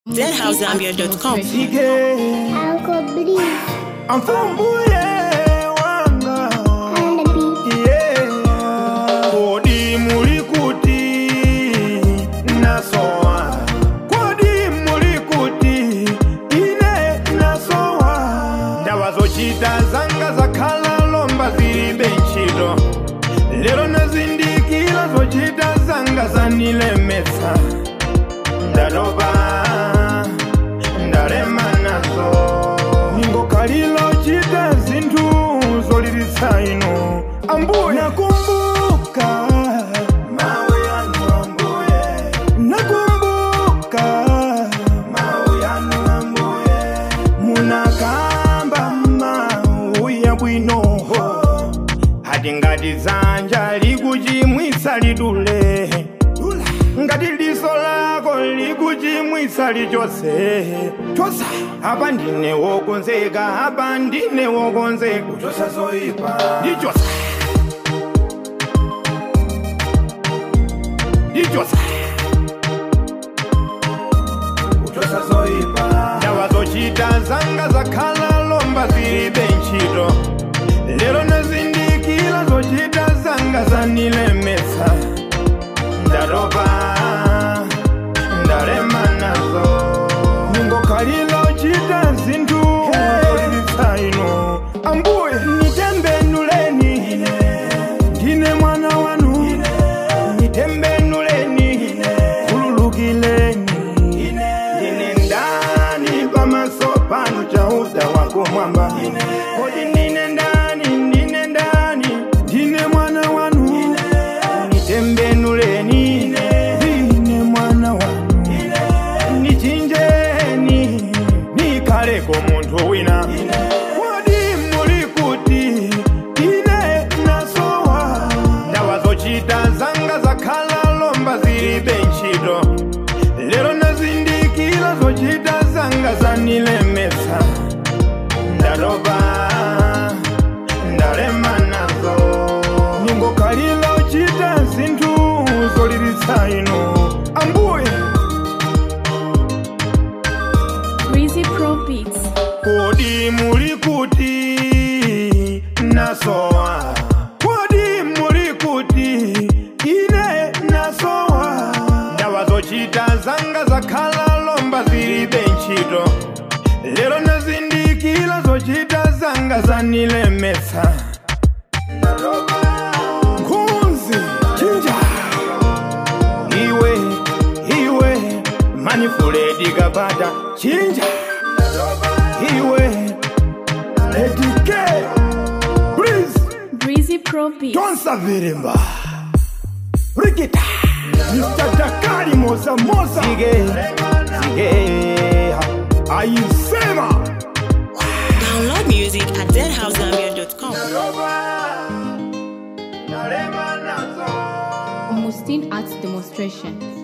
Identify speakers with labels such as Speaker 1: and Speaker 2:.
Speaker 1: deadhousegambia.com.
Speaker 2: Ige,
Speaker 3: Uncle Blue
Speaker 2: amfumbuye wanga
Speaker 3: on the beat.
Speaker 2: yeah. Kodi muli kuti nasowa Kodi muli kuti ine nasowa Ndawa zochita zanga zakhala lomba zilibe ntchito Lero nazindikira zochita zanga zanilemetsa Ndatopa ndalema nazo ningokalilo chita zinthu zoliritsa ino ambuye nakumbuka mawu yanu ambuye nakumbuka mawu yanu ambuye munakamba mawu yabwinoho hati ngati dzanja likuchimwitsa lidule ngati diso lako likuchimwitsa lichotse chosa apa ndine wokonzeka apa ndine wokonzeka kuchosa zoyipa ndichosa ndichosa kuchosa zoyipa ndawa zochita zanga zakhala lomba zilibe ntchito lero nazindikira zochita zanga zanilemetsa ndatopa ndalema nazo ningokalilo chita zinthu zoliritsa ino ambuye nitembenuleni ndine mwana wanu nitembenuleni kululukileni ndine ndani pamaso panu chauta wakumwamba kodi ndine ndani ndine ndani ndine mwana wanu nitembenuleni ndine mwana wanu nichinjeni nikaleko munthu wina kodi muli kuti ine nasowa ndawa zochita zanga zakhala lomba zilibe ntchito lero nazindikira zochita zanga zanilemetsa ndatopa ndalema nazo ningokalilo chita zinthu zoliritsa ino ambuye
Speaker 1: Breezy Pro Beats.
Speaker 2: kodi muli kuti nasowa kodi muli kuti ine nasowa ndawa zochita zanga zakhala lomba zilibe ntchito lero nazindikira zochita zanga zanilemetsa nkhunzi chinja iwe iwe manifuledi kapata chinja iwe edike please
Speaker 1: Breezy Pro Beats.
Speaker 2: tonsavirimba rikita mr dakari moza moza sige sige ayisema
Speaker 1: Download music at deadhousegambia.com.
Speaker 2: Nalema nazo
Speaker 4: Augustine Arts Demonstration.